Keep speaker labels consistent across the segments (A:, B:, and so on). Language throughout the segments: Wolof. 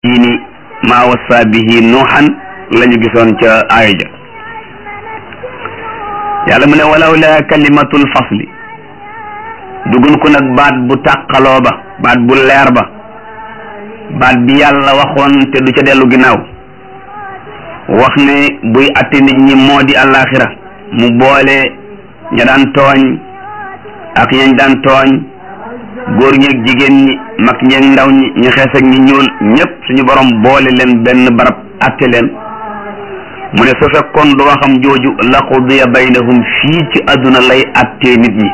A: tiini maa wassa bihi nuuxan la ñu gisoon ca aaya ja yàlla mu ne walaw la kalimatul fasli dugun ko nag baat bu tàqaloo ba baat bu leer ba baat bi yàlla waxoon te du ca dellu ginnaaw wax ne buy atte nit ñi moo di àllaaxira mu boole ña daan tooñ ak ñañ daan tooñ góor ñeeg jigéen ñi mag ñeeg ndaw ñi ñu xees ak ñi ñuul ñëpp suñu borom boole leen benn barab atte leen mu ne su fekkoon du waxam jooju la qudiya baynahum fii ci àdduna lay attee nit ñi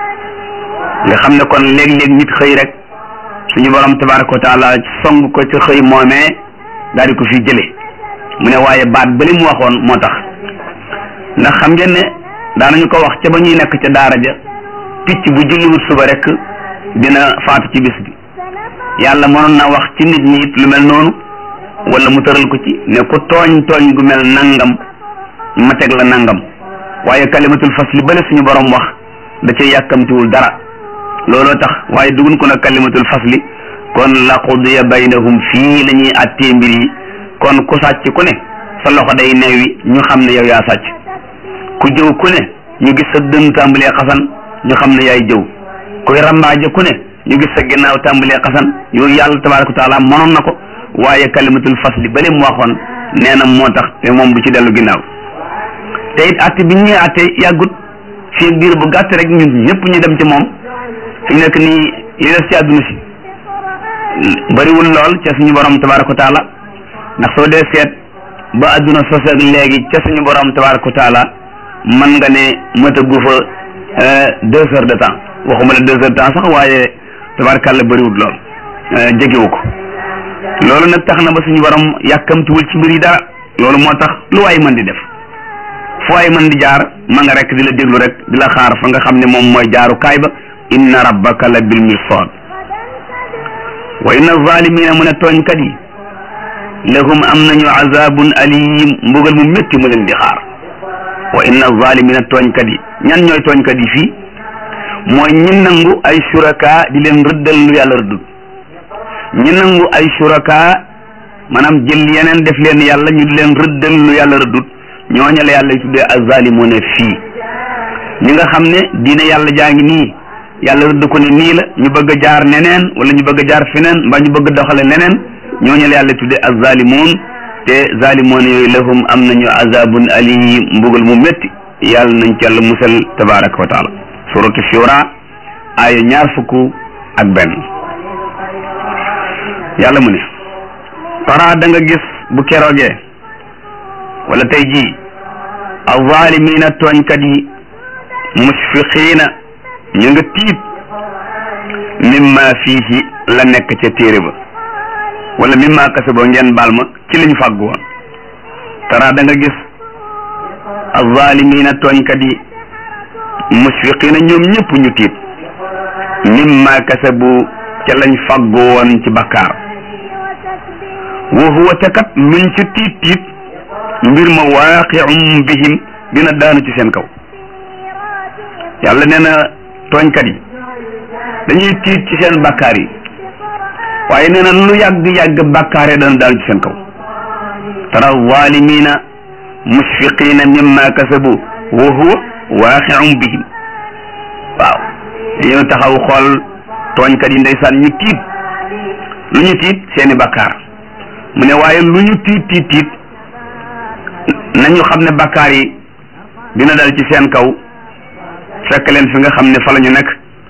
A: nga xam ne kon léeg-léeg nit xëy rek suñu borom tabaraka wa taala song ko ci xëy moomee daal di ko fi jële mu ne waaye baat bali mu waxoon moo tax ndax xam ngeen ne daanañu ko wax ca ba ñuy nekk ca daara ja picc bu julliwut suba rek dina faatu ci bis bi yàlla mënoon na wax ci nit ñi it lu mel noonu wala mu tëral ko ci ne ku tooñ tooñ gu mel nangam ma teg la nangam waaye kalimatul fasli bale suñu borom wax da cay yàkkamtiwul dara looloo tax waaye dugun ko nag kalimatul fasli kon la qudiya baynahum fii la ñuy attee mbir yi kon ku sàcc ku ne sa loxo day neewi ñu xam ne yow yaa sàcc ku jëw ku ne ñu gis sa dënn tàmbalee xasan ñu xam ne yaay jëw kuy rambaaje ku ne ñu gis sa ginnaaw tàmbalee xasan yooyu yàlla tabaraka wa taala mënoon na ko waaye kalimatul fasli bale mu waxoon nee na moo tax te moom du ci dellu ginnaaw te it atte bi ñuy atte yàggut fii biir bu gàtt rek ñun ñëpp ñu dem ci moom fi nekk nii li des ci àdduna si bariwul lool ca suñu borom tabaraka wa taala ndax soo dee seet ba àdduna sos ak léegi ca suñu borom tabaraka wa taala mën nga ne mëta gu fa deux heures de temps waxuma la deux heures de temps sax waaye tabarakàlla bariwul lool jegewu ko loolu nag tax na ba suñu borom yàkkamtiwul ci mbir yi dara loolu moo tax lu waay mën di def fu waay mën di jaar ma nga rek di la déglu rek di la xaar fa nga xam ne moom mooy jaaru kaay ba inna rabbaka la bil mirsad wa inna zalimina mu ne tooñkat yi lahum am nañu azabun alim mbugal mu métti mu leen di xaar wa inna zalimina tooñkat yi ñan ñooy tooñkat yi fii mooy ñi nangu ay suraka di leen rëddal lu yàlla rëddul ñi nangu ay suraka maanaam jël yeneen def leen yàlla ñu di leen rëddal lu yàlla rëddul ñooñu la yàlla tuddee azalimuna fii ñi nga xam ne diine yàlla jaa ngi nii yàlla rëdd ko ne nii la ñu bëgg a jaar neneen wala ñu bëgg a jaar feneen mbaa ñu bëgg a doxale neneen ñooñu la yàlla tuddee azzalimun te zalimoon yooyu lahum am nañu azabun alim mbugal mu métti yàlla nañ ci yàlla musal tabaraka wa taala suratu shura aaya ñaar fukk ak benn yàlla mu ne tara da nga gis bu keroogee wala tey jii azalimina tooñkat yi musfiqiina ñu nga tiit mimma fiihi la nekk ca téere ba wala mimma kasaba ngeen baal ma ci liñ fàggu woon tara da nga gis azalimina tooñkat yi musfiqiina ñoom ñëpp ñu tiit mimma kasabu ca lañ fàggu woon ci bakkaar wa huwa te kat luñ ci tiit tiit mbir ma waaqi'um bihim dina daanu ci seen kaw yàlla nee na tooñkat yi dañuy tiit ci seen bakkaar yi waaye nee na lu yàgg-yàgg bakkaar yi dana daanu ci seen kaw tara zalimina musfiqina mimma kasabu wa huwa waaqi'um bihim waaw dañoo taxaw xool tooñkat yi ndeysaan ñu tiit lu ñu tiit seeni bakkaar mu ne waaye lu ñu tiit tiit tiit nañu xam ne bakkaar yi dina dal ci seen kaw fekk leen fi nga xam ne fa la ñu nekk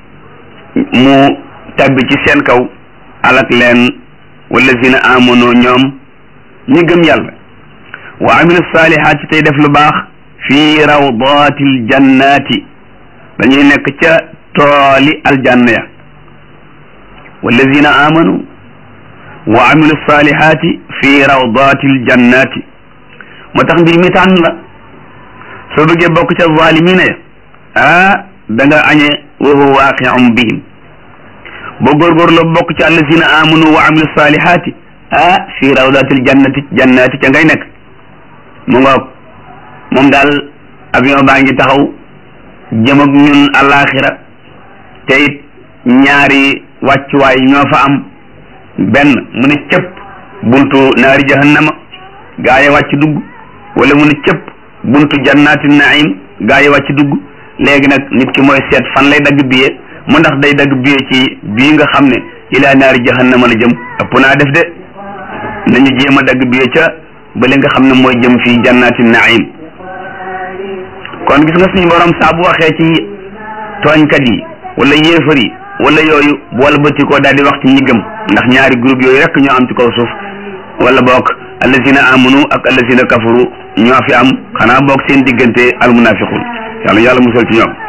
A: mu tabbi ci seen kaw alak leen wallazina amanu ñoom ñi gëm yàlla wa amilu saalihaati tey def lu baax fi rawdatil jannati dañuy nekk ca tooli aljanna ya wallazina amanu wa amilu saalihaati fi rawdatil jannati moo tax mbir mi tànn la soo bëggee bokk ca zalimina ya ah da nga añe wa huwa waaqi'un bihim boo góorgóorloo bokk ci allazina amanu wa amilu salihati ah fi rawdatil jannati jannati ca ngay nekk mu ngoog moom daal avion baa ngi taxaw jëm ak ñun alaxira te it ñaari wàccuwaay ñoo fa am benn mu ne cëpp buntu naari jahannama gaa yi wàcc dugg wala mu ne cëpp buntu jannaati naim gaa yi wàcc dugg léegi nag nit ki mooy seet fan lay dagg biye mu ndax day dagg biye ci bii nga xam ne ilaa naari jahannama la jëm ëpp naa def de nañu jéem a dagg biye ca ba li nga xam ne mooy jëm fii jannaati naim kon gis nga suñu borom saa bu waxee ci tooñkat yi wala yéefar yi wala yooyu boole bëti ko daal di wax ci ñi gëm ndax ñaari groupe yooyu rek ñoo am ci kaw suuf wala boog allazina amanu ak allazina kafaru ñoo fi am xanaa boog seen diggante almunafiqun yàlla yàlla musal ci ñoom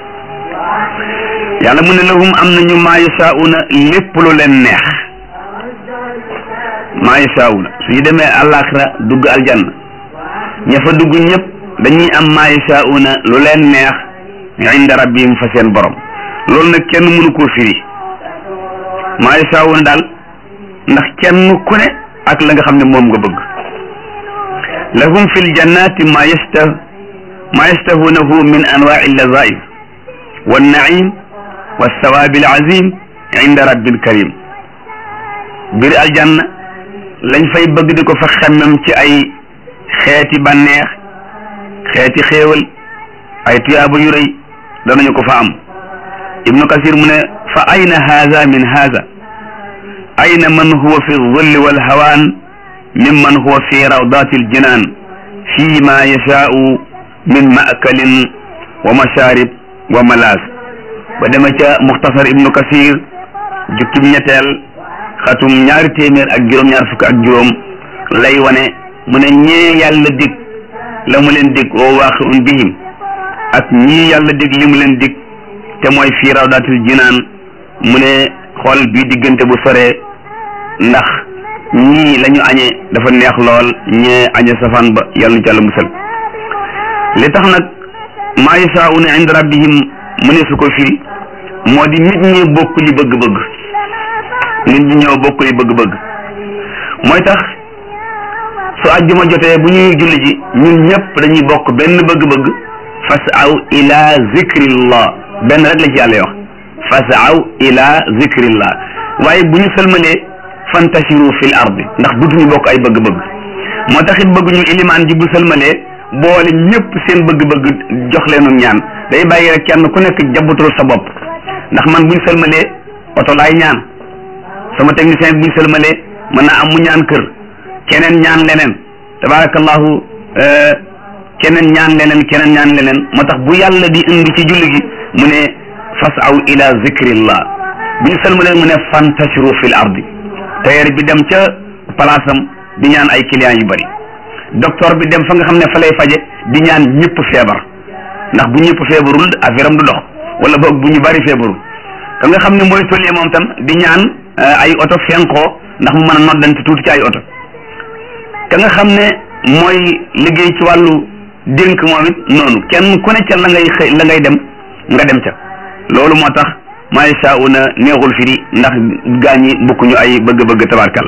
A: yàlla mu ne lahum am nañu maa yashaa'una lépp lu leen neex maa yashaa'una suñu demee àllaaxira dugg aljanna ña fa dugg ñëpp dañuy am maa yashaa'una lu leen neex inda rabbihim fa seen borom loolu nag kenn mënu koo firi maa yashaa'una daal ndax kenn ku ne ak la nga xam ne moom nga bëgg lahum fi ljannati ma yasta ma yastahunahu min anwaai llazaif wannaim walsawaabi alazim inda rabbil karim biir aljanna lañ fay bëgg di ko fa xemmem ci ay xeeti bànneex xeeti xéewal ay tuyaaba yu rëy danañu ko fa am ibnu kasir mu ne fa ayna haza min haza ayna man huwa fi zulli walhawaan mimman huwa fi rawdati aljinan fi ma yashaau min maakalin wa masharib wa malaas ba dema ca muxtasar ibnu kasir jukkib ñetteel xatum ñaari téeméer ak juróom-ñaar fukk ak juróom lay wane mu ne ñee yàlla dig la mu leen dig oo waaqiun bihim ak ñii yàlla dig li mu leen dig te mooy fii rawdatil jinaan mu ne xool bii diggante bu soree ndax ñii la ñu añee dafa neex lool ñee añe safaan ba yàlla nu ci yàlla musal li tax nag maa yashaa'una inda rabbihim mu ne su ko firi moo di nit ñi bokk li bëgg-bëgg nit ñi ñoo bokk li bëgg-bëgg mooy tax su àjjuma jotee bu ñuy julli ji ñun ñëpp dañuy bokk benn bëgg-bëgg fasaw ila zikrillah benn rek la ci yàlla wax fasaw ila zikrillah waaye bu ñu sëlmalee fantashiru fil ardi ndax dutuñu bokk ay bëgg-bëgg moo tax it bëgg ñu ilimaan ji bu sëlmalee boole ñëpp seen bëgg-bëgg jox leenu ñaan day bàyyi rek kenn ku nekk jabutul sa bopp ndax man buñ sëlmalee oto laay ñaan sama technicien buñ sëlmalee mën naa am mu ñaan kër keneen ñaan leneen tabarakallahu keneen ñaan leneen keneen ñaan leneen moo tax bu yàlla di indi ci julli gi mu ne fasaw ila zikrillah bu ñu sëlmalee mu ne fantashiru fil ardi tailleur bi dem ca place am di ñaan ay clients yu bari docteur bi dem fa nga xam ne fa lay faje di ñaan ñëpp feebar ndax bu ñëpp feebarul affaire am du dox wala boog bu ñu bari feebarul ka nga xam ne mooy tollee moom tam di ñaan ay oto fenkoo ndax mu mën a noddante tuuti ci ay oto ka nga xam ne mooy liggéey ci wàllu dénk moom it noonu kenn ku ne ca la ngay xëy la ngay dem nga dem ca loolu moo tax maa yashaa'una neexul firi ndax gaañi bukkuñu ay bëgg-bëgg tabarkal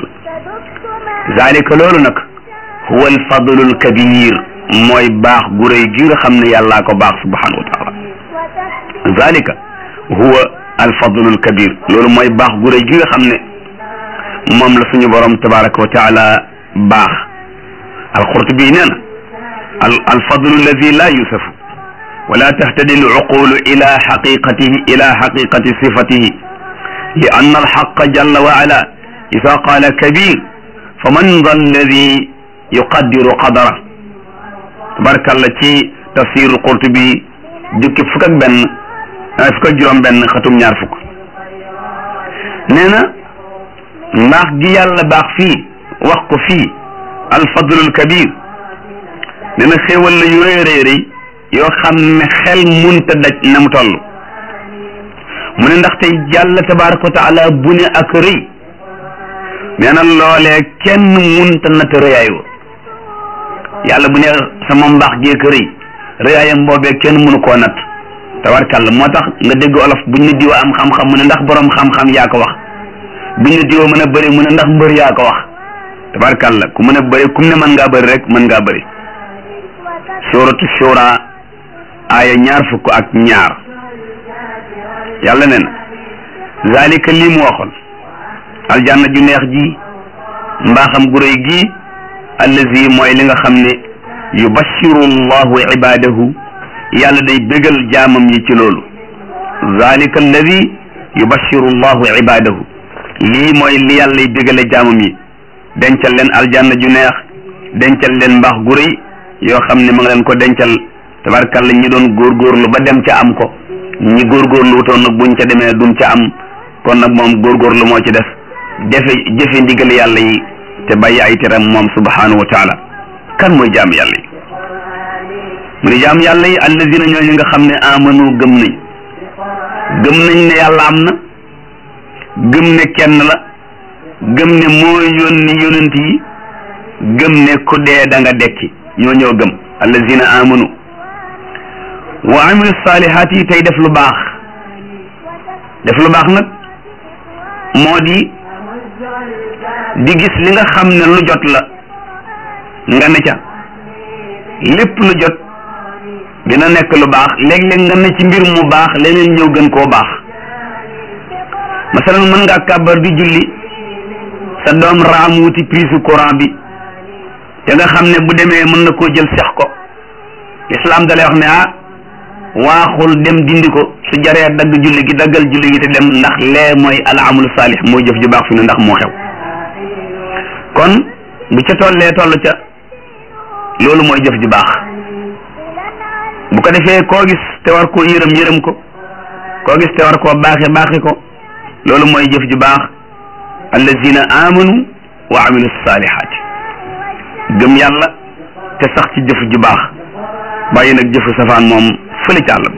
A: zalika loolu nag huwa alfadlul kabir mooy baax gu rëy gi nga xam ne yàllaa ko baax subhanahu wa taala zalika huwa alfadlul kabir loolu mooy baax gu rëy gi nga xam ne moom la suñu borom tabaraka wa taala baax alqurtubi nee na al alfadlu alladi la yusafu wala tahtadi alcuqulu ila xaqiqatihi ila xaqiqati sifatihi li anna alxaqa jalla wa ala ida qaala kabir fa man da alladi yuqaddiru qadara tabarakalla ci tafsiru qurtubi jukki fukk ak benn fukk ak juróom benn xatum ñaar fukk nee na mbaax gi yàlla baax fii wax ko fii alfadlul kabir nee na xéewal la yu rëy rëy rëy yoo xam ne xel munta daj na mu toll mu ne ndaxte yàlla tabaraka wa taala bu ne ak rëy nee na loolee kenn munta natt rëyaay wa yàlla bu ne sama mbaax geek rëy rëyaayam boobee kenn mënu koo natt tabarkàlla moo tax nga dégg olof buñ ne diwa am xam-xam mu ne ndax borom xam-xam yaa ko wax buñ ne diwa mën a bëri mu ne ndax mbër yaa ko wax tabarkàlla ku mën a bëri kum ne mën ngaa bëri rek mën ngaa bëri suratu shura aaya ñaar fukk ak ñaar yàlla nen zalika lii mu waxoon aljanna ju neex ji mbaaxam gu réy gii allazi mooy li nga xam ne yubashiru llahu ibadahu yàlla day bégal jaamam yi ci loolu zalika alladi yubashiru llahu ibadahu lii mooy li yàlla y bégale jaamam yi dencal leen aljanna ju neex dencal leen mbaax gu rëy yoo xam ne ma nga leen ko dencal tabarkalla ñi doon góorgóorlu ba dem ca am ko ñi góorgóorlu wutoon nag buñ ca demee duñ ca am kon nag moom góorgóorlu moo ci def jëfe jëfe ndigal yàlla yi te bàyyi ay teram moom subhanahu wa taala kan mooy jaam yàlla yi mu ne jaam yàlla yi allazina ñooñu nga xam ne amanu gëm nañ gëm nañ ne yàlla am na gëm ne kenn la gëm ne moo yónni yonent yi gëm ne ku dee da nga dekki ñoo ñoo gëm allazina amanu wa amilu salihat yi tey def lu baax def lu baax nag moo di di gis li nga xam ne lu jot la nga ne ca lépp lu jot dina nekk lu baax léeg-léeg nga ne ci mbir mu baax leneen ñëw gën koo baax masalan mën ngaa kàbbar di julli sa doom raam wuti prise courant bi te nga xam ne bu demee mën na koo jël sex ko islam da lay wax ne ah waaxul dem dindi ko su jaree dagg julli gi daggal julli gi te dem ndax lee mooy al amalu saalix mooy jëf ju baax fi ne ndax moo xew kon bu ca tollee toll ca loolu mooy jëf ju baax bu ko defee koo gis te war koo yërëm yërëm ko koo gis te war koo baaxe baaxe ko loolu mooy jëf ju baax allazina amanu wa amilu salihaati gëm yàlla te sax ci jëf ju baax bàyyi nag jëfu safaan moom fële ci àll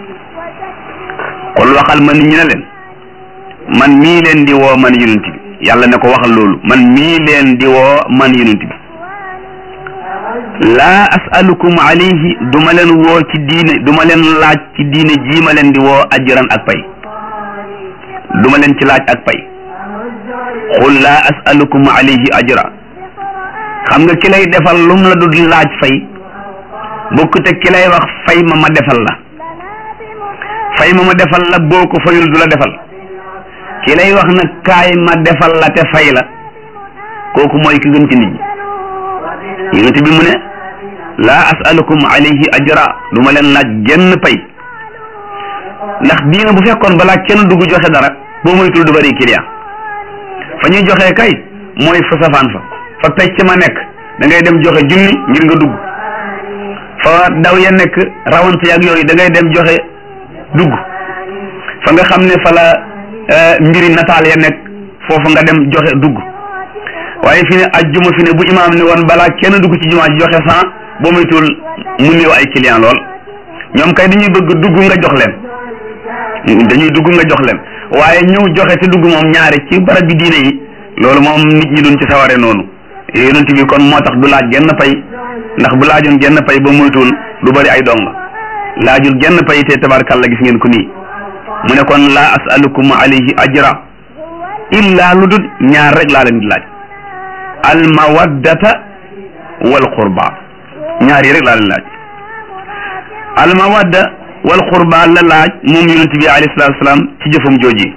A: xul waxal ma nit ñi ne leen man mii leen di woo man yonent bi yàlla ne ko waxal loolu man mii leen di woo man yonent bi laa asalukum alayhi duma leen woo ci diine duma leen laaj ci diine jii ma leen di woo ajran ak pay duma leen ci laaj ak pay xul laa asalukum alayhi ajra xam nga ki lay defal lum la du laaj fay bokkute ki lay wax fay ma ma defal la fay ma ma defal la boo ko fayul du la defal ki lay wax nag kaay ma defal la te fay la kooku mooy ki gën ci nit ñi yonent bi mu ne laa asalukum alayhi ajra du ma leen laaj genn pay ndax diina bu fekkoon balaa kenn dugg joxe dara boo moytul du bari client fa ñuy joxe kay mooy fa safaan fa fa pecc ma nekk da ngay dem joxe junni ngir nga dugg fa daw ya nekk rawante ak yooyu da ngay dem joxe dugg fa nga xam ne fa la mbiri nataal ya nekk foofu nga dem joxe dugg waaye fi ne ajjuma fi ne bu imaam ne woon balaa kenn dugg ci jumaa ji joxe cent boo moytul mu néew ay client lool ñoom kay dañuy bëgg dugg nga jox leen dañuy dugg nga jox leen waaye ñëw joxe te dugg moom ñaari ci barab bi diine yi loolu moom nit ñi duñ ci saware noonu yonent bi kon moo tax du laaj genn pay ndax bu laajoon genn pay ba moytuwul du bari ay dong laajul genn pay te tabarkàlla gis ngeen ko nii mu ne kon laa asalukum alayhi ajra illa lu dul ñaar rek laa leen di laaj al mawaddata wal qurba ñaar yi rek laa leen laaj al mawadda wal qurba la laaj moom yonent bi alayhi salaatu salaam ci jëfam jooji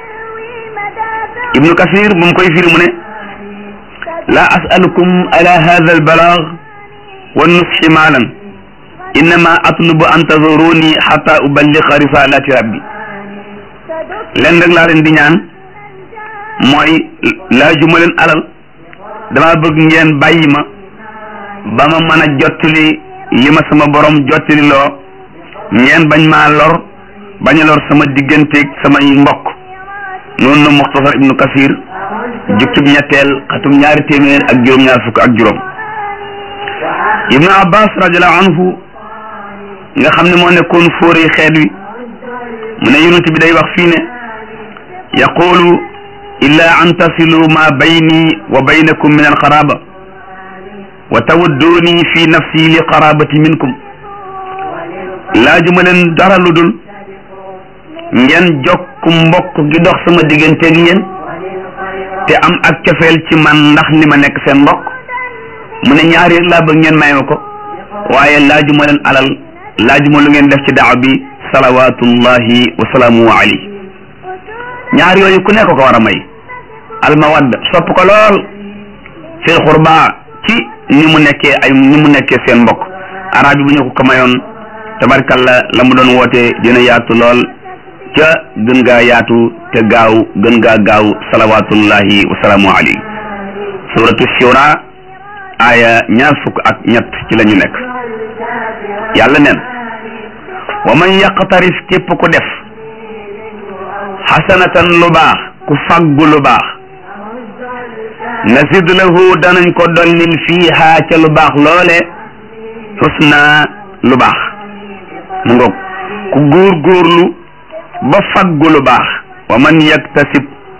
A: ibnu kasir bu mu koy firi mu ne laa asalukum ala hada al balaag wa nusxi maalan innama atlubu an tazuruni xata uballiqa risalati rabbi leen rek laa leen di ñaan mooy laajuma leen alal dama bëgg ngeen bàyyi ma ba ma mën a jottali li ma sama borom jottali loo ngeen bañ maa lor bañ a lor sama digganteeg samay mbokk noonu na muxtasar ibnu kasir jukkib ñetteel xatum ñaari téeméer ak juróom-ñaar fukk ak juróom ibnu abbas radiallahu anhu nga xam ne moo nekkoon fóori xeet wi mu ne yonent bi day wax fii ne yaqulu illa an tasilu ma bayni wa baynakum min alqaraba wa tawadduni fi nafsi li qarabati minkum laajuma leen dara lu dul ngeen jokk mbokk gi dox sama digganteeg yéen te am ak cofeel ci man ndax li ma nekk seen mbokk mu ne ñaari rek laa bëgg ngeen may ma ko waaye laajuma leen alal laajuma lu ngeen def ci daaw bi salawatullahi wa salaamu alayhi ñaar yooyu ku nekk ko war a may almawadda sopp ko lool fil xurba ci ni mu nekkee ay ni mu nekkee seen mbokk arab yi bu ñu ko ko mayoon tabarkalla la mu doon woote dina yaatu lool ca gën gaa yaatu te gaaw gën gaa gaaw salawatullahi wasalaamu alayhi suratu shura aaya ñaar fukk ak ñett ci la ñu nekk yàlla neen wa man yaqtarif képp ku def xasanatan lu baax ku faggu lu baax nasid lahu danañ ko dollil fiiha ca lu baax loole xusna lu baax mu ngoog ku góor góorlu ba faggu lu baax wa man yaktasib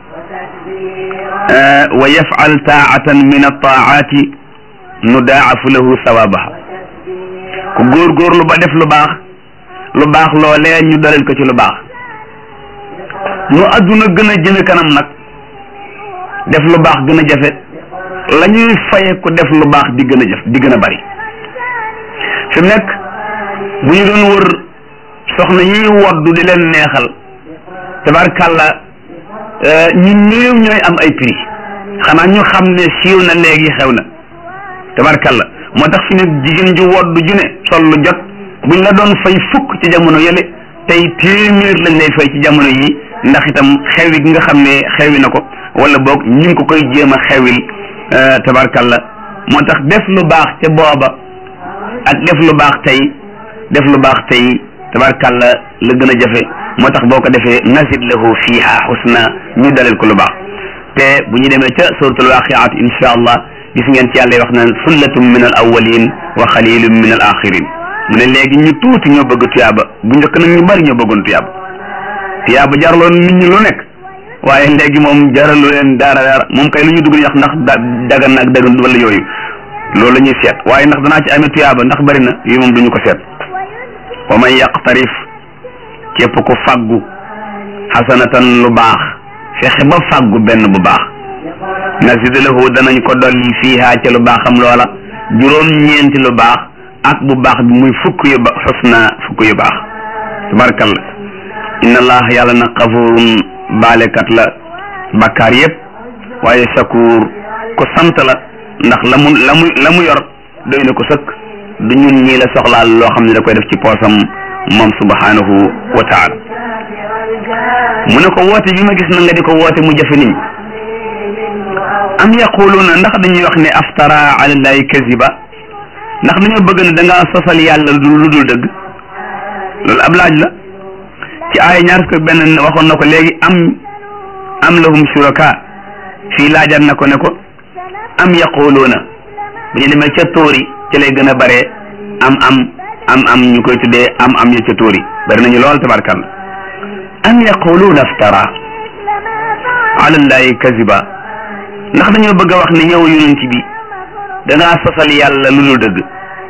A: wa yafal taatan min altaati nudaafu lahu sawabaha ku góor góorlu ba def lu baax lu baax loolee ñu dolil ko ci lu baax nu adduna gën a jëme kanam nag def lu baax gën a jafe la ñuy faye ku def lu baax di gën a jëf di gën a bari fi mu nekk bu ñu doon wër soxna yi woddu di leen neexal tabarkàlla ñu néew ñooy am ay prix xanaa ñu xam ne siiw na léegi xew na tabarkàlla moo tax fi ne jigéen ju woddu ju ne sol lu jot buñ la doon fay fukk ci jamono yële tey téeméer lañ lay fay ci jamono yi ndax itam xewi gi nga xam ne xewi na ko wala boog ñu ngi ko koy jéem a xewil tabarkalla moo tax def lu baax ca booba ak def lu baax tey def lu baax tey tabarkalla la gën a jafe moo tax boo ko defee nasid lahu fiha husna ñu dalal ko lu baax te bu ñu demee ca suratul waqiat insha allah gis ngeen ci yàlla wax naan sullatum min al awalin wa xalilum min al axirin mu ne léegi ñu tuuti ñoo bëgg tuyaaba bu njëkk nag ñu bari ñoo bëggoon tuyaaba tuyaaba jaraloon nit ñi lu nekk waaye léegi moom jaralu leen dara dara moom kay lu ñu dugg wax ndax dagan na ak dagan wala yooyu loolu la ñuy seet waaye ndax danaa ci amee tuyaaba ndax bari na yooyu moom duñu ko seet wa man yaqtarif képp ku faggu xasanatan lu baax fexe ba faggu benn bu baax nazid lahu danañ ko dolli fiiha ca lu baaxam loola juróom ñeenti lu baax ak bu baax bi muy fukk yu ba xusna fukk yu baax tabarkalla inna allah yàlla na xafurun baalekat la bakkaar yépp waaye shakur ku sant la ndax la mu la mu la mu yor doy na ko sëkk du ñun ñii la soxlaal loo xam ne da koy def ci poosam moom subhanahu wa taala mu ne ko woote bi ma gis na nga di ko woote mu jafe niñ am yaquluuna ndax dañuy wax ne aftara ala llahi kaziba ndax dañoo bëgg ne da ngaa sosal yàlla lu dul dëgg loolu ab laaj la ci aaya ñaar fukk benn waxoon na ko léegi am am lahum shuraka fii laajaat na ko ne ko am yaquluuna bu ñu demee ca tóori ci lay gën a bare am am am am ñu koy tuddee am am ya ca tóori bari nañu lool tabarkalla am yaquluuna aftara ala llahi kaziba ndax dañoo bëgg a wax ne yow yonent bi dangaa sosal yàlla lu dul dëgg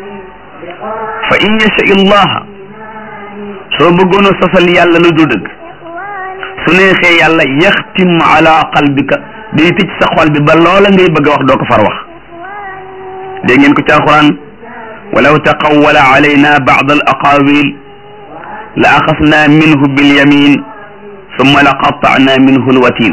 A: fa in yasha illaha soo bëggoon a sosal yàlla lu dul dëgg su neexee yàlla yaxtim ala qalbika day tëj sa xol bi ba loola ngay bëgg a wax doo ko far wax dégg ngeen ko ci alquran walaw taqawwala alayna ba'd al aqawil la axasna minhu bilyamin summa la qatta'na minhu alwatin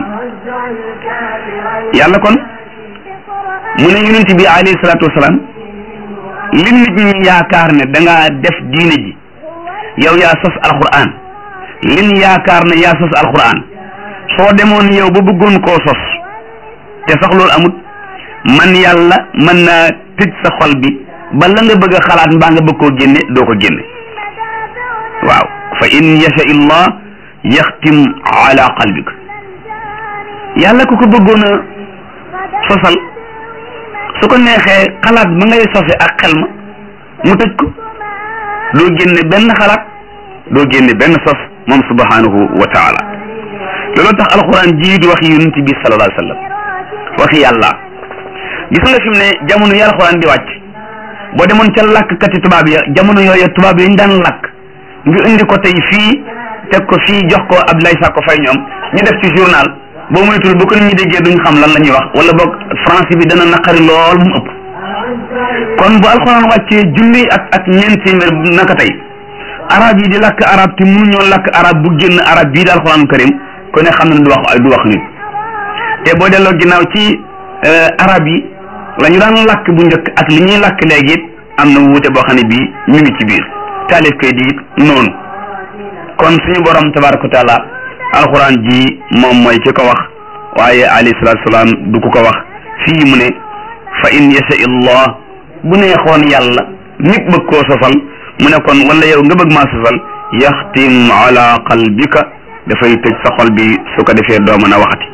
A: yàlla kon mu ne yonent bi alayhi salaatu wasalaam li nit ñi yaakaar ne da ngaa def diine ji yow yaa sos alquran lin yaakaar ne yaa sos alquran soo demoon yow ba bëggoon koo sos te sax loolu amut man yàlla mën naa tëj sa xol bi ba la nga bëgg a xalaat mbaa nga bëgg koo génne doo ko génne waaw fa in yasha illah yaxtim ala qalbik yàlla ku ko bëggoon a sosal su ko neexee xalaat ba ngay sose ak xel ma mu tëj ko doo génne benn xalaat doo génne benn sos moom subhanahu wa taala looloo tax alquran jii di wax yonent bi sallallahu alayhi wa sallam waxi yàlla gis nga fi mu ne jamono yi alquran di wàcc boo demoon ca làkkkati tubaab ya jamono yooyu tubaab yi ñu daan làkk nga indi ko tey fii teg ko fii jox ko Abdoulaye Sakko Faye ñoom ñu def ci journal boo moytul bu ko nit ñi déggee duñ xam lan la ñuy wax wala boog français bi dana naqari lool mu ëpp kon bu alxuraan wàccee junni ak ak ñeent téeméer naka tey arab yi di làkk arab te mënuñoo làkk arab bu génn arab bii di alxuraan karim ku ne xam na du wax du wax nit te boo delloo ginnaaw ci arab yi la ñu daan lakk bu njëkk ak li ñuy lakk léegi it am na wuute boo xam ne bii ñu ngi ci biir taalif kay di it noonu kon suñu borom tabaraka wa taala alxuraan ji moom mooy ki ko wax waaye alayhi salaatu salaam du ko ko wax fii mu ne fa in yasha illah bu neexoon yàlla nit bëgg koo sosal mu ne kon wala yow nga bëgg maa sosal yaxtim ala qalbika dafay tëj sa xol bi su ko defee doo mën a waxati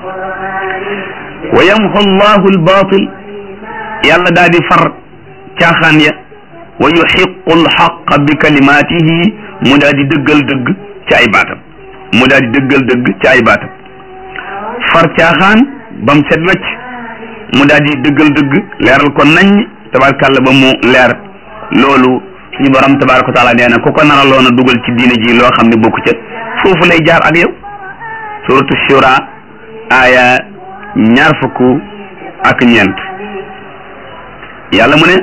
A: wa yamxu llahu albaatil yàlla daal di far caaxaan ya wa yuxiqu alxaqa bi kalimaatihi mu daal di dëggal dëgg ci ay baatam mu daal di dëggal dëgg ci ay baatam far caaxaan ba mu set wecc mu daal di dëggal dëgg leeral ko nañ tabarkàlla ba mu leer loolu suñu borom tabaraka wa taala nee na ku ko naraloon a dugal ci diine ji loo xam ne bokku ca foofu lay jaar ak yow suratu shura aaya ñaar fukk ak ñeent yàlla mu ne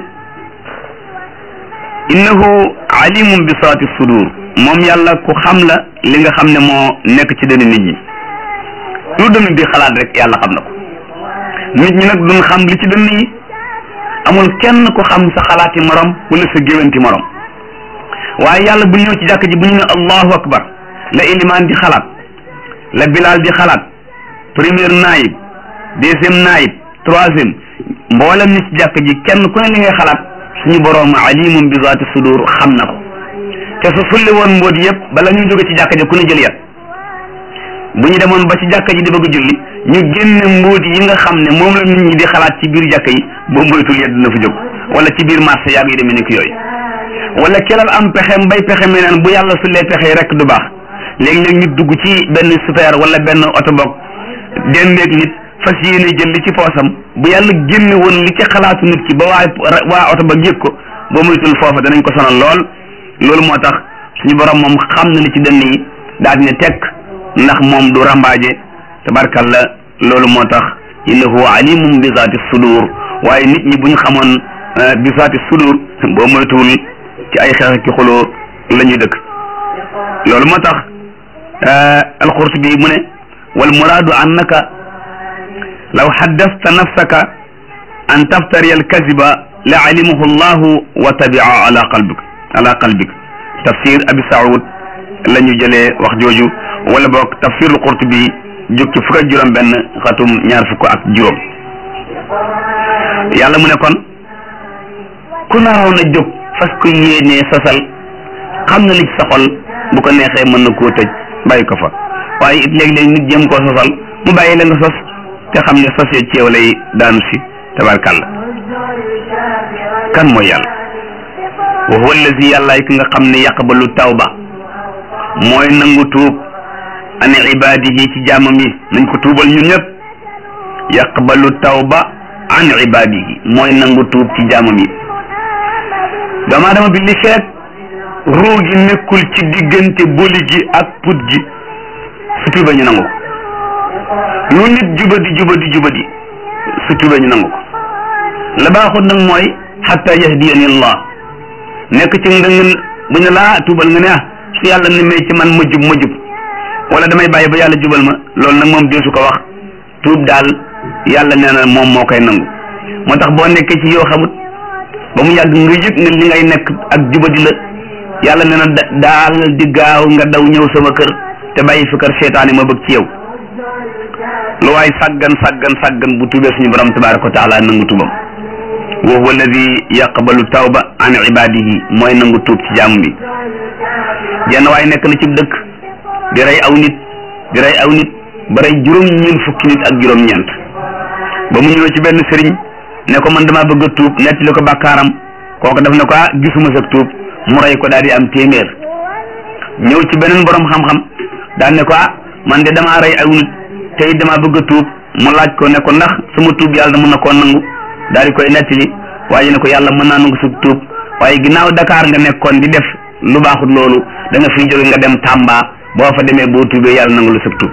A: innahu alimun bi saati sudur moom yàlla ku xam la li nga xam ne moo nekk ci dënn nit ñi lu dënn di xalaat rek yàlla xam na ko nit ñi nag duñ xam li ci dënn yi amul kenn ko xam sa xalaati morom wala sa géwanti morom waaye yàlla bu ñëw ci jàkk ji bu ñu ne allahu akbar la ilimaan di xalaat la bilaal di xalaat première naayib deuxième naayib troisième mboolem ni ci jàkk ji kenn ku ne li ngay xalaat suñu boroom alimum bi zaati sudur xam na ko te su sulli woon mbóot yëpp bala ñu jóge ci jàkk ji ku ne jël yat bu ñu demoon ba ci jàkk ji di bëgg julli ñu génne mbóot yi nga xam ne moom la nit ñi di xalaat ci biir jàkk yi boo moytul yet dina fa jóg wala ci biir marché yaag yi demee ni ko yooyu wala kelal am pexem bay pexe mi naan bu yàlla sullee pexe rek du baax léegi-léeg nit dugg ci benn super wala benn oto boog dendeeg nit fas yéene jël li ci poosam bu yàlla génne woon li ci xalaatu nit ki ba waa waa oto ba yëg ko boo moytul foofa danañ ko sonal lool loolu moo tax suñu borom moom xam na li ci dënn yi daal ne tekk ndax moom du rambaaje tabarkalla loolu moo tax innahu alimum bi zaati sudur waaye nit ñi bu ñu xamoon bi zaati sudur boo moytuwul ci ay xeex ki xuloo la ñuy dëkk loolu moo tax alqurtubi mu ne wal muraadu annaka law haddasta nafsaka an taftariya alkaziba la alimahu llahu wa tabia ala qalbik ala qalbik tafsir abi saoud la ñu jëlee wax jooju wala boog tafsir alqurtubi jóg ci fukk ak juróom benn xatum ñaar fukk ak juróom yàlla mu ne kon ku naroon a jóg fas ko yéenee sosal xam na li ci sa xol bu ko neexee mën na koo tëj bàyyi ko fa waaye it léeg-léeg nit jéem koo sosal mu bàyyi la nga sos te xam ne sos ya ceew lay daanu si tabarkàlla kan mooy yàlla wa huwa allazi yàllaay ki nga xam ne yaqbalu tawba mooy nangu tuub an ibadihi ci jaamam yi nañ ko tuubal ñun ñëpp yaqbalu tawba an ibadihi mooy nangu tuub ci jaamam yi doomu aadama bi li feet ruu gi nekkul ci diggante boli gi ak put gi su tuuba ñu nangu ko lu nit jubadi jubadi jubadi su tuuba ñu nangu ko la baaxut nag mooy xatta yahdiyani allah nekk ci nga bu ñu laa tuubal nga ne ah su yàlla ne may ci man ma jub ma jub wala damay bàyyi ba yàlla jubal ma loolu nag moom deesu ko wax tuub daal yàlla nee na moom moo koy nangu moo tax boo nekkee ci yoo xamut ba mu yàgg nga yëg ne li ngay nekk ak jubadi la yàlla nee na daal di gaaw nga daw ñëw sama kër te bàyyi fi kër seetaani ma bëgg ci yow lu waay sàggan sàggan sàggan bu tuubee suñu borom tabaraka wa taala nangu tuubam wa huwa alladi yaqbalu tawba an ibadihi mooy nangu tuub ci jaamu bi jenn waay nekk na ci dëkk di rey aw nit di rey aw nit ba rey juróom-ñeent fukki nit ak juróom-ñeent ba mu ñëwee ci benn sëriñ ne ko man damaa bëgg a tuub nettali ko bàkkaaram kooku daf ne ko ah gisuma sa tuub mu rey ko daal di am téeméer ñëw ci beneen borom xam-xam daal ne ko ah man de damaa rey aw nit te it damaa bëgg a tuub mu laaj ko ne ko ndax sama tuub yàlla mën na koo nangu daal di koy nettali waaye ne ko yàlla mën naa nangu sa tuub waaye ginnaaw Dakar nga nekkoon di def lu baaxut loolu da nga fiy jóge nga dem Tamba boo fa demee boo tuubee yàlla nangu la sa tuub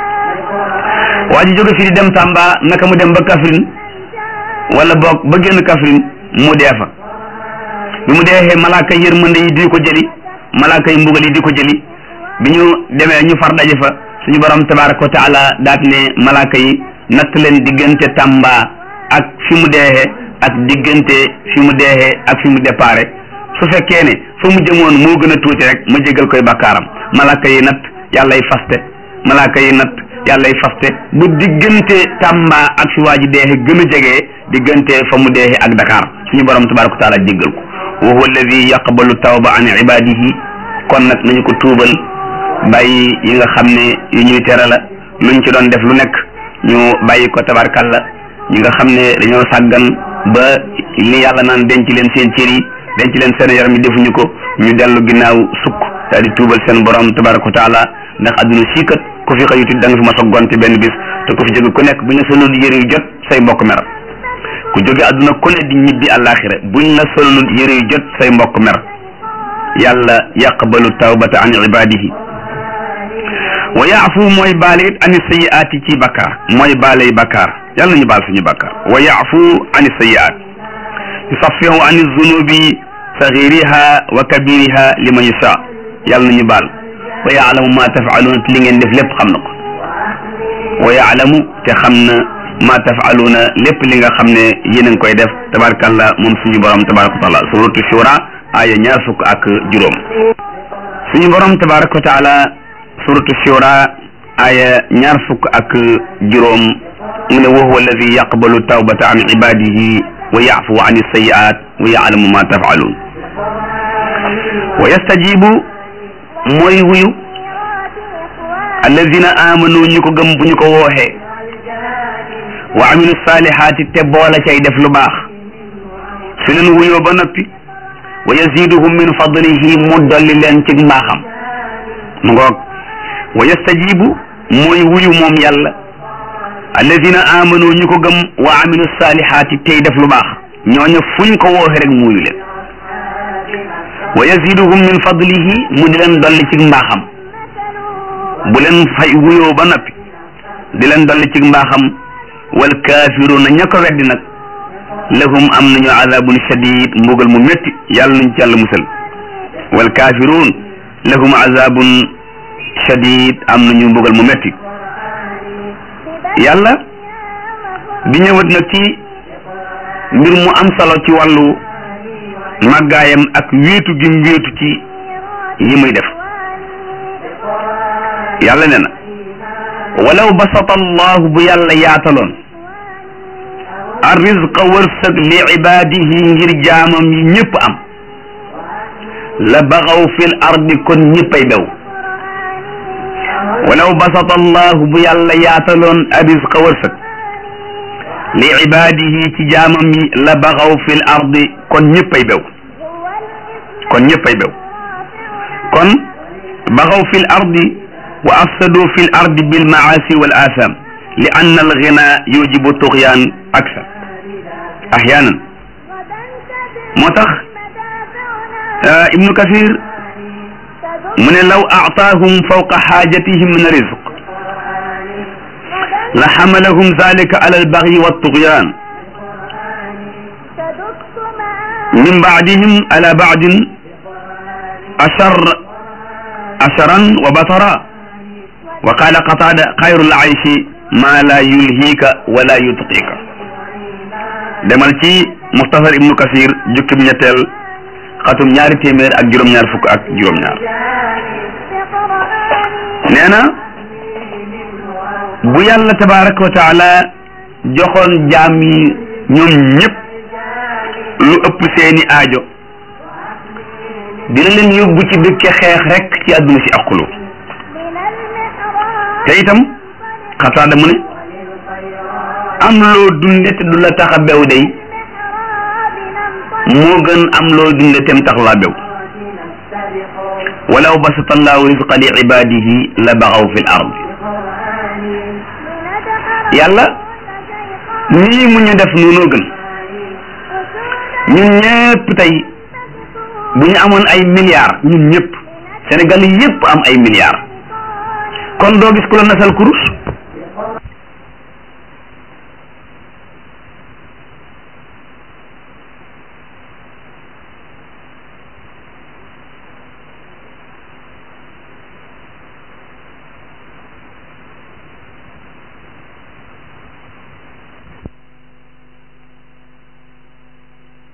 A: waa ji jóge fii di dem Tamba naka mu dem ba Kaffrine wala boog ba génn Kaffrine mu dee fa bi mu deexee malaaka yërmande yi di ko jëli malaaka yi mbugal yi di ko jëli bi ñu demee ñu far daje fa suñu borom tabaraka wa taala daat ne malaaka yi natt leen diggante Tamba ak fi mu deexee ak diggante fi mu deexee ak fi mu déparé su fekkee ne fa mu jëmoon moo gën a tuuti rek ma jégal koy bakkaaram malaaka yi nat yàllay faste malaaka yi nat yàllay faste bu diggante Tamba ak fi waa ji deexe gën a jegee diggante fa mu deexe ak Dakar suñu borom tabaraka wa taala jéggal ko wa huwa alladi yaqbalu tawba an ibadihi kon nag nañu ko tuubal bàyyi yi nga xam ne yu ñuy tere la luñ ci doon def lu nekk ñu bàyyi ko tabarkalla ñi nga xam ne dañoo sàggan ba li yàlla naan denc leen seen cër yi denc leen seen yaram yi defuñu ko ñu dellu ginnaaw sukk daal di tuubal seen borom tabaraka wa taala ndax adduna sii kat ku fi xëyuti da nga fi mos a gonte benn bis te ku fi jóge ku nekk bu ñu solul yëre yu jot say mbokk mer ku jóge adduna ku ne di ñibbi àllaaxira buñ la solul yëre yu jot say mbokk mer yàlla yaqbalu tawbata an ibadihi wa yaafu mooy baale it ani sayiaati ci bakkaar mooy baaley bakkaar yàlla nañu baal suñu bakkaar wa yaafu ani sayiaat yusaffihu ani zunubi saxiriha wa kabiriha liman yasha yàlla nañu baal wa yaalamu ma tafaaluuna te li ngeen def lépp xam na ko wa yaalamu te xam na ma tafaaluuna lépp li nga xam ne yéen a ngi koy def tabarakallah moom suñu borom tabaraka wa taala suratu shura aya ñaar fukk ak juróom suñu borom tabaraka wa taala suratu shura aya ñaar fukk ak juróom mu ne wa huwa alladi yaqbalu tawbata an ibadihi wa yaafu an sayiat wa yaalamu ma tafaaluun wa yastajibu mooy wuyu alladina amanu ñu ko gëm bu ñu ko wooxee wa amilu salihaati te boola cay def lu baax su leen wuyoo ba noppi wa yaziduhum min fadlihi mu dolli leen ci mbaaxam mu ngoog wa yastajibu mooy wuyu moom yàlla alladina amanu ñu ko gëm wa amilu salihaati tey def lu baax ñooñu fuñ ko wooxe rek mu wuyu leen wa yaziduhum min fadlihi mu di leen dolli ci mbaaxam bu leen fay wuyoo ba noppi di leen dolli ci mbaaxam wal kaafiruuna ña ko weddi nag lahum am nañu azabun shadid mbugal mu métti yàlla nañ ci yàlla musal wal kaafiruun lahum azabun shadid am nañu mbugal mu métti yàlla di ñëwat nag ci mbir mu am solo ci wàllu màggaayam ak wéetu gi mu wéetu ci yi muy def yàlla ne na walaw basata allahu bu yàlla yaataloon arrizqa wërsëg li ibaadihi ngir jaamam yi ñëpp am la baxaw fil ardi kon ñëppay bew walaw basata allahu bu yàlla yaataloon arrizqa wërsëg li ibaadihi ci jaamam yi la baxaw fil ardi kon ñëppay bew kon ñëppay bew kon baxaw fil ardi wa afsadu fil ardi bil maasi wal atham li anna al ghina yujibu tughyan aksar ahyanan moo tax ibnu kathir mu ne law aataahum fawqa xaajatihim min rizq la xamalahum zalika ala albagyi waltughyan min baadihim ala baadin ashar asharan wa batara wa qala qatada xayru laishi ma la yulhiika wala yutqiika demal ci muxtasar ibnu kasir jukkib ñetteel xatum ñaari téeméer ak juróom-ñaar fukk ak juróom-ñaar nee na bu yàlla tabaraka wa taala joxoon jaam yi ñoom ñëpp lu ëpp seeni aajo dina leen yóbbu ci dëkke xeex rek ci àdduna si aqulu te itam xataada mu ne am loo dunde te du la tax a bew day moo gën am loo dunde tem tax laa bew walaw basata allahu rizqa li ibadihi la baxaw fi l ard yàlla nii mu ñu def noonoo gën ñun ñëpp tey bu ñu amoon ay milliards ñun ñëpp Sénégal yëpp am ay milliards kon doo gis ku la nasal kurus